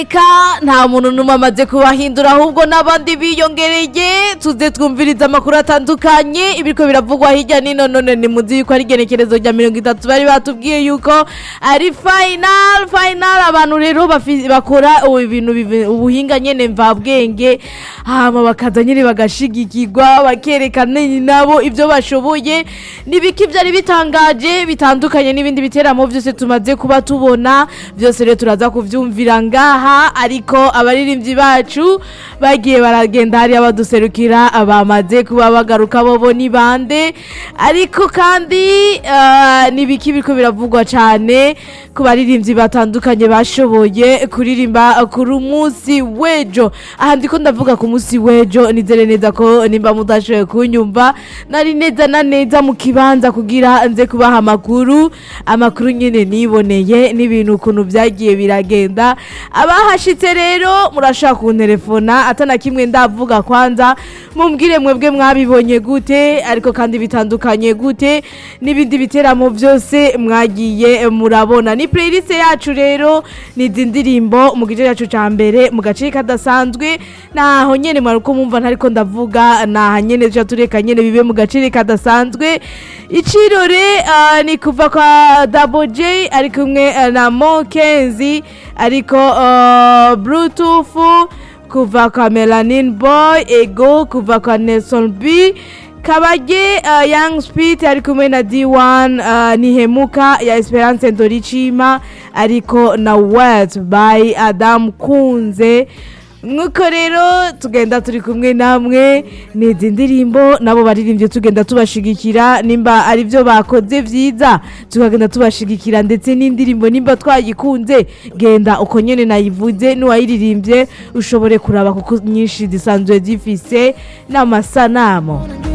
Eka nta muntu n'umwe amaze kubahindura ahubwo n'abandi biyongereye tuze twumviriza amakuru atandukanye ibiriko biravugwa hirya nino none ni muzi yuko ari igenekerezo rya mirongo itatu bari batubwiye yuko ari final final abantu rero bafi- bakora ubu bintu bivi- ubuhinga nyene mvabwenge hama bakaza nyene bagashigikirwa bakerekana nabo ivyo bashoboye nibiki vyari bitangaje bitandukanye n'ibindi biteramo vyose tumaze kuba tubona vyose rero turaza kuvyumvira ngaha ariko abaririmbyi bacu bagiye baragenda hariya baduserukira bamaze kuba bagaruka bobo ni bande ariko kandi eh, nibiki biriko biravugwa cane ku baririmbyi batandukanye bashoboye kuririmba kuri umunsi w'ejo aha ndiko ndavuga ku munsi w'ejo nizere neza ko nimba mudashoboye kunyumva nari neza na neza mu kibanza kugira nze kubaha amakuru amakuru nyine niboneye n'ibintu ukuntu byagiye biragenda abahashitse rero murashaka kunterefona atana kimwe ndavuga kwanza mumbwire mwebwe mwabibonye gute ariko kandi bitandukanye gute n'ibindi biteramo byose mwagiye murabona ni playlist yacu rero ni izi ndirimbo mu gice cyacu cya mbere mu gace kadasanzwe naho nyene mwari uko mumva ntariko ndavuga naha nyene tuca tureka nyene bibe mu gace kadasanzwe icirore ah, ni kuva kwa Double J ari kumwe eh, na Mo Kenzi ariko ah, Bluetooth kuva kwa Melanin Boy Ego kuva kwa Nelson B Kabage uh, Young Speed ari kumwe na D1 uh, Nihemuka ya Esperance Ndoricima ariko na Wet by Adam Kunze nk'uko rero tugenda turi kumwe namwe n'izi ndirimbo nabo baririmbye tugenda tubashigikira nimba ari byo bakoze byiza tukagenda tubashigikira ndetse n'indirimbo nimba twayikunze genda uko nyine nayivuze n'uwayiririmbye ushobore kuraba kuko nyinshi zisanzwe zifise n'amasanamu